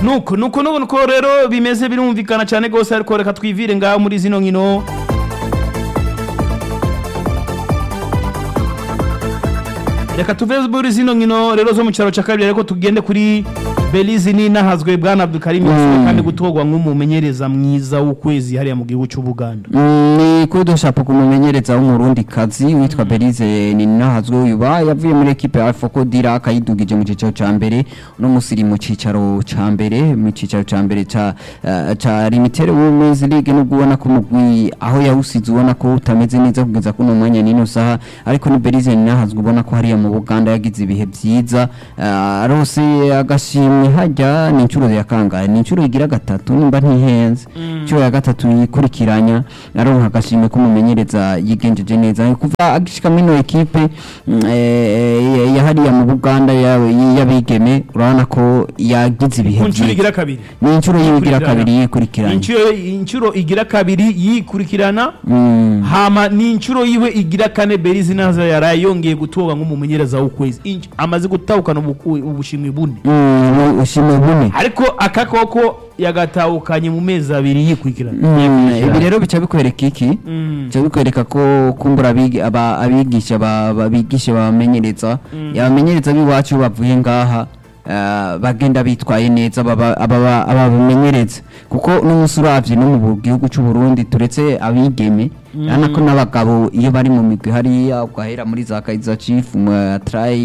nuko nuko nuko nuko rero bimeze birumvikana cyane rwose ariko reka twivire ngaho muri zino nkino reka tuve muri zino nkino rero zo mu cyaro cya kabiri ariko tugende kuri belize n'inahazwe bwana abdulkarim yasubiye kandi gutorwa nk'umumenyereza mwiza w'ukwezi hariya mu gihugu cy'ubuganda Mm, ni kudushapo kumumenyereza w'umurundi kazi witwa Belize Ninahazwe uyu ba yavuye muri equipe ya Alpha Dira akayidugije mu cicaro ca mbere no musiri mu cicaro ca mbere mu cicaro ca mbere ca eh, ca Limited Women's League no ubona ko mugwi aho yawusize ubona ko utameze neza kugeza kuno mwanya nino saha ariko ni Belize Ninahazwe ubona ko hariya mu Buganda yagize ibihe vyiza eh, arose agashimwe hajya ni incuro ya kangahe ni incuro igira gatatu nimba ntihenze incuro ya gatatu yikurikiranya aronka agashimwe kumumenyereza yigenjeje neza kuva agishika muri ino ekipe mm, eh, ya hariya mu Buganda ya- y'abigeme urabona ko yagize ibihe ku nshuro vyiza igira kabiri ni incuro yigira Yikurikiranya. kabiri yikurikiranya inshuro inshuro igira kabiri yikurikirana Mm. hama ni inshuro yiwe igira kane belize naza yaraye yongeye gutorwa nk'umumenyereza w'ukwezi Inch- amaze gutahukana ubu- ubushimwe bune Mm, ushimwe bune ariko aka koko yagatahukanye mu mezi abiri yikurikirana Mm, ibi rero bica bikwereka iki Mm. bica bikwereka ko kumbura abigi- aba- abigisha ba- ba- bigisha babamenyereza abamenyereza b'iwacu bavuye ngaha eh, bagenda bitwaye neza baba- ababa- ababamenyereza kuko n'umunsi uravye no mu gihugu c'u Burundi turetse abigeme urabona ko n'abagabo iyo bari mu migwi hariya ugahera muri za Kaizer Chiefs mu Try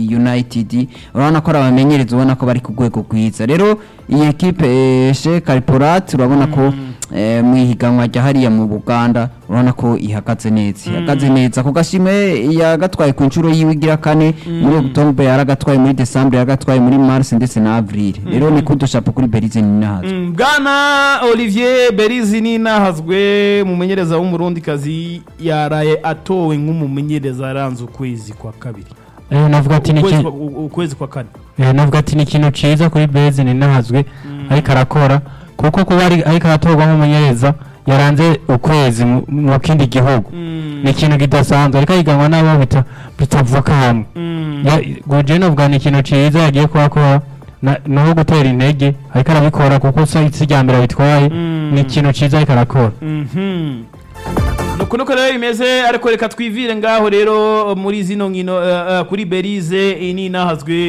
United urabona ko ari abamenyereza ubona ko bari ku rwego rwiza rero iyi ekipe eh, Sheikh Alporat urabona ko eh, mu ihiganwa rya hariya mu Buganda urabona ko ihagaze neza ihagaze neza ku gashimwe yagatwaye ku nshuro yiwe igira kane muri October yaragatwaye muri December yaragatwaye muri Mars ndetse na Avril rero ni kudushapo kuri Belize Ninahazo Mm, bwana olivier berizi ninahazwe umumenyereza w'umurundikazi yaraye atowe nk'umumenyereza aranze ukwezi kwa kabiri Eh, navuga ati ni ukwezi iki- kwa- u- ukwezi kwa kane eh, navuga ati ni ikintu ciza kuri Beze ninahazwe ariko arakora kuko kuba ari- ariko aratorwa nk'umumenyereza yaranze ukwezi mu- mu kindi gihugu ni ikintu kidasanzwe ariko ahiganwa n'abo bita bitavuka hamwe Ya- guje novuga ni ikintu ciza yagiye kuhakora na- naho gutera intege ariko arabikora kuko si si rya mbere abitwaye ni ikintu ciza ariko arakora Mhm. nuko nuko rero bimeze ariko reka twivire ngaho rero muri zino nkino eh, eh, kuri berize ninahazwe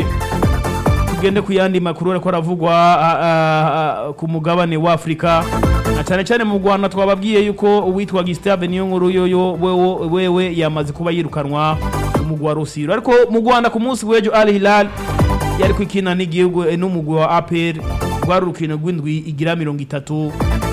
tugende ku yandi makuru ariko aravugwa ah, ah, ah, ku mugabane wa afurika na cyane cyane mu rwanda twababwiye yuko uwitwa gisitave niyo nkuru yoyo wewe- wewe yamaze kuba yirukanwa umugwi wa rusiro ariko mu rwanda ku munsi w'ejo al hilal yari kwikina n'igihugu eh, n'umugwi wa apr rwari urukino rw'indwi igira mirongo itatu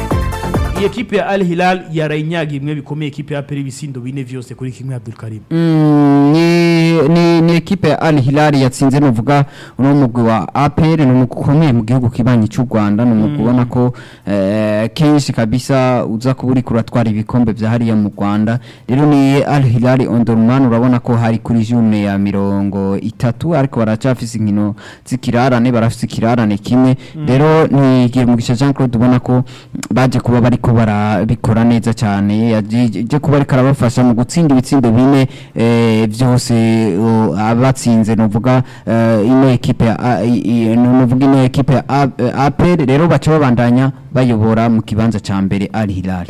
iyi ekipe ya al hilal yarayinyaga imwe bikomeye ekipe ya apr ibisindo bine vyose kuri kimwe abdul karim Mm, ni ni ni ekipe ya Al Hilal yatsinze nuvuga uno mugwi wa APR ni umugwi ukomeye mu gihugu kibanyi cy'u Rwanda ni umugwi ubona ko eh, kenshi kabisa uza kuba uri kuratwara ibikombe vya hariya mu Rwanda rero ni Al Hilal Omdurman urabona ko hari kuri june ya mirongo itatu ariko baracafise inkino z'ikirarane barafise ikirarane kimwe rero ni Mugisha Jean Claude ubona ko baje kuba bariko barabikora neza cyane yaje kuba ariko arabafasha mu gutsinda ibitsindo bine eh, byose o, abatsinze nuvuga eh, ino ekipe ya A- i- i- nuvuga ino ekipe ya A- eh, APR rero baca babandanya bayobora mu kibanza ca mbere Al Hilal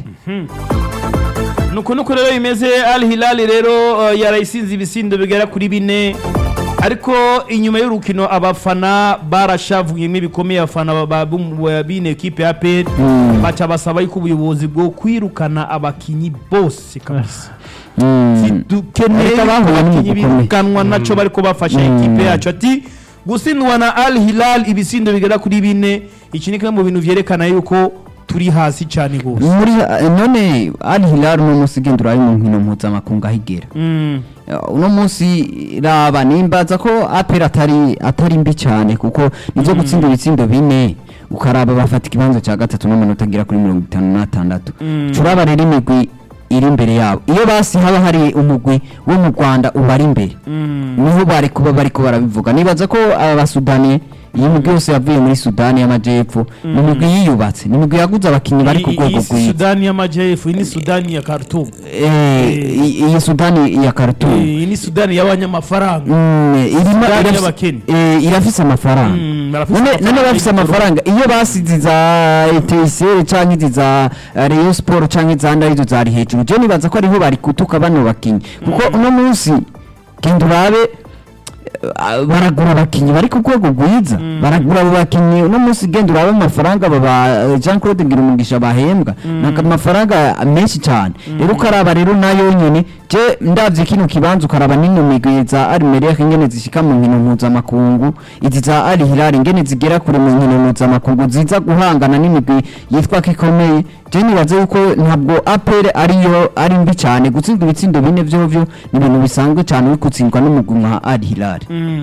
nuko nuko rero bimeze al hilal rero uh, yarayisinze ibisindo bigera kuri bine ariko inyuma y'urukino abafana barashavuyemo ibikomeye abafana ba- ba- b'um- ba- b'ino ekipe ya apr baca basaba yuko ubuyobozi bwo kwirukana abakinyi bose kabisa Mm. dukeneye Ariko abahuye abakinyi n'umugwi ukomeye. birukanwa naco bariko bafasha ekipe yacu ati gutsindwa na al hilal ibisindo bigera kuri bine iki ni kimwe mu bintu vyerekana yuko turi hasi cyane gose muri eh, none Al Hilal uno munsi genda urabe mu nkino mpuzamakungu ahigera Mm. Uh, uno munsi raba nimbaza ko APR atari atari mbi cyane kuko nivyo gutsinda ibitsindo bine ukaraba bafata ikibanza cya gatatu n'amanota agera kuri mirongo itanu n'atandatu turaba rero imigwi iri imbere yabo iyo basi haba hari umugwi wo mu Rwanda ubari imbere niho bari kuba bariko barabivuga nibaza ko aba basudani iyi migwi yose yavuye muri sudani y'amajyepfo ni imigwi yiyubatse ni imigwi yaguze abakinnyi bari ku Iyi- rwego iyi si rwiza sudani y'amajyepfo iyi ni sudani ya khartoum Eh, i- iyi sudani ya khartoum iyi ni sudani y'abanyamafaranga Mm, irimo Sudani irafise- y'abakene. eh, irafise amafaranga Mm, barafise none amafaranga none bafise y'igitoro. amafaranga iyo basize za eteseri canke izi za eh, Rayon Sport canke izandi arizo zari hejuru je nibaza ko ariho bari gutuka bano bakinyi kuko uno munsi genda urabe eh, baragura abakinyi bari ku rwego rwiza baragura abo bakinyi uno munsi genda urabe amafaranga baba Jean Claude Ngirumugisha bahembwa ni amafaranga menshi cyane rero ukaraba rero nayo nyene je ndavye kino kibanza ukaraba n'ino migwi za Almeria ingene zishika mu nkino mpuzamakungu izi za Al Hilal ingene zigera kure mu nkino mpuzamakungu ziza guhangana n'imigwi yitwa ko ikomeye je nibaze yuko ntabwo APR ariyo ari mbi cyane gutsindwa ibitsindo bine vyovyo ni ibintu bisanzwe cyane uri gutsindwa n'umugwi nka Al Hilal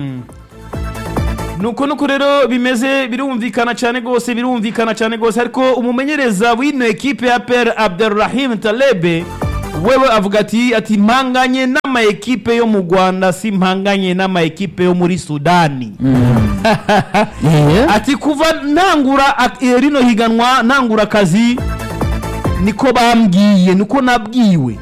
nuko nuko rero bimeze birumvikana cyane rwose birumvikana cyane rwose ariko umumenyereza w'ino ekipe ya per abdelrahim talebe wewe avuga ati ati mpanganye n'ama ekipe yo mu rwanda si mpanganye n'ama ekipe yo muri sudani Yeah. ati kuva ntangura ak- eh, rino higanwa ntangura akazi niko bambwiye niko nabwiwe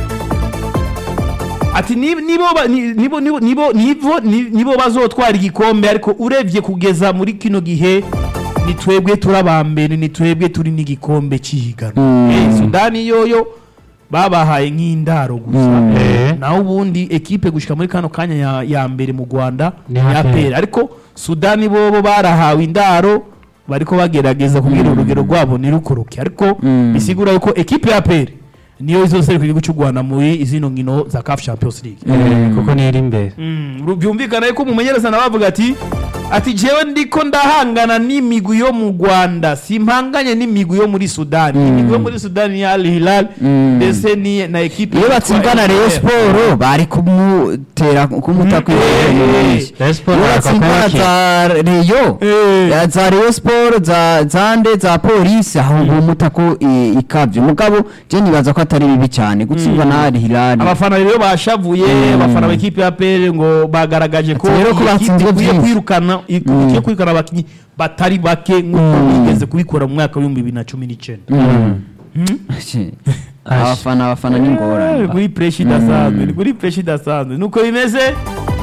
ati ni- nibo ba- ni- nibo nibo nibo nibo ni- nibo bazotwara igikombe ariko urebye kugeza muri kino gihe ni twebwe turi abambere ni twebwe turi n'igikombe cy'ihiganwa Mm. Eh, sudani yoyo babahaye nk'indaro gusa Mm. Eh. naho ubundi ekipe gushika muri kano kanya ya, ya mbere mu rwanda Ni ya APR. pera ariko sudani bobo barahawe indaro bariko bagerageza kugira urugero rwabo ntirukuruke ariko Mm. bisigura yuko ekipe ya pera niyo izoserukira igihugu cy'u rwanda muri izino nkino za caf champions league Eh, kuko niyo iri imbere Mm, ru- byumvikana yuko umumenyereza nawe avuga ati ati jewe ndiko ndahangana n'imigwi yo mu rwanda simpanganye n'imigwi yo muri sudani imigwi yo muri sudani ni al hilal Mm. ndetse ni na ekipe iyo yitwa batsindana Rayon FPR. Sport bari kumutera kumuta Mm. kw'ibintu Rayon Sport iyo bakaba batsindana bakina. za Rayon Eh. ya za Rayon Sport za zande za polisi aho bumuta ko i- ikavye mugabo je nibaza ko atari bibi cyane gutsindwa na Al Hilal abafana rero bashavuye Mm. abafana b'ikipe ya pere ngo bagaragaje ko Ati rero ko iyi kipe batsinzwe ikwiye byinshi. kwirukana ikwiye kwirukana abakinnyi batari bake nk'uko bigeze kubikora mu mwaka w'ibihumbi bibiri na cumi n'icyenda abafana abafana ni Eh, ngorane kuri pureshi idasanzwe ni kuri pureshi idasanzwe nuko bimeze